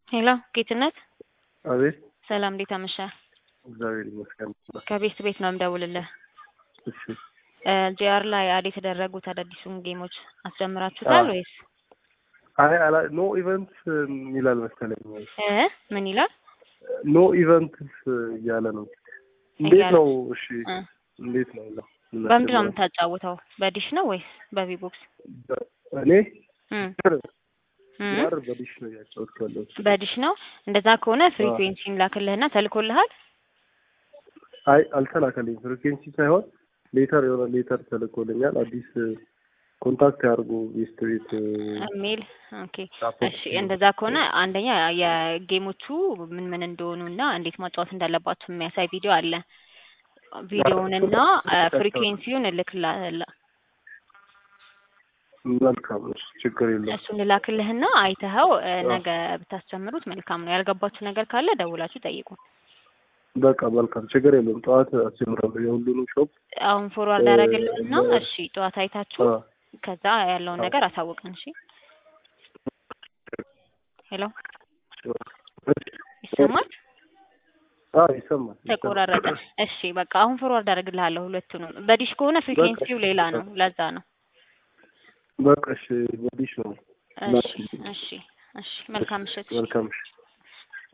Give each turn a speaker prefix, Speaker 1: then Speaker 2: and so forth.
Speaker 1: ሄሎ ጌትነት፣
Speaker 2: አቤት።
Speaker 1: ሰላም እንዴት አመሻህ?
Speaker 2: እግዚአብሔር ይመስገን።
Speaker 1: ከቤት ቤት ነው የምደውልልህ።
Speaker 2: እሺ።
Speaker 1: ጂአር ላይ አድ የተደረጉት አዳዲሱን ጌሞች አስጀምራችሁታል
Speaker 2: አዎ።
Speaker 1: ወይስ
Speaker 2: አይ አላ ኖ ኢቨንት ይላል መሰለኝ።
Speaker 1: እ ምን ይላል?
Speaker 2: ኖ ኢቨንትስ እያለ ነው። እንዴት
Speaker 1: እያለ-
Speaker 2: ነው? እሺ
Speaker 1: እ
Speaker 2: እንዴት ነው? ነው
Speaker 1: በምንድን ነው የምታጫውተው? በዲሽ ነው ወይስ በቪቦክስ?
Speaker 2: እኔ
Speaker 1: እም እም
Speaker 2: ያር በዲሽ ነው ያጫወትኩ ያለሁት።
Speaker 1: በዲሽ ነው። እንደዛ ከሆነ ፍሪኩዌንሲን ላክልህና ተልኮልሃል።
Speaker 2: አይ አልተላከልኝ። ፍሪኩዌንሲ ሳይሆን ሌተር የሆነ ሌተር ተልኮልኛል። አዲስ ኮንታክት ያድርጉ ቤስት ቤት
Speaker 1: ኢሜል ኦኬ።
Speaker 2: ሳፖርት
Speaker 1: እሺ እንደዛ ከሆነ አንደኛ የጌሞቹ ምን ምን እንደሆኑ እና እንዴት ማጫወት እንዳለባችሁ የሚያሳይ ቪዲዮ አለ። ቪዲዮውንና ፍሪኩዌንሲውን እልክልሃለሁ።
Speaker 2: መልካም ነው። ችግር የለም።
Speaker 1: እሱን ልላክልህና አይተኸው እ፣ ነገ ብታስጀምሩት መልካም ነው። ያልገባችሁ ነገር ካለ ደውላችሁ ጠይቁ።
Speaker 2: በቃ መልካም ችግር የለም። ጠዋት አስጀምራለሁ የሁሉንም ሾፕ
Speaker 1: አሁን ፎርዋርድ
Speaker 2: እ፣
Speaker 1: አደረግልህና
Speaker 2: እ፣
Speaker 1: እሺ ጠዋት አይታችሁ
Speaker 2: አ፣
Speaker 1: ከዛ ያለውን
Speaker 2: አ፣
Speaker 1: ነገር አሳውቀን። እሺ ሄሎ ይሰማል?
Speaker 2: አ ይሰማል።
Speaker 1: ተቆራረጠ። እሺ በቃ አሁን ፎርዋርድ አደርግልሃለሁ ሁለቱንም። በዲሽ ከሆነ ፍሪኩዌንሲው ሌላ ነው፣ ለዛ ነው።
Speaker 2: በቃ እሺ፣ በዲሽ ነው።
Speaker 1: እሺ እሺ እሺ። መልካም ምሽት።
Speaker 2: መልካም እሺ።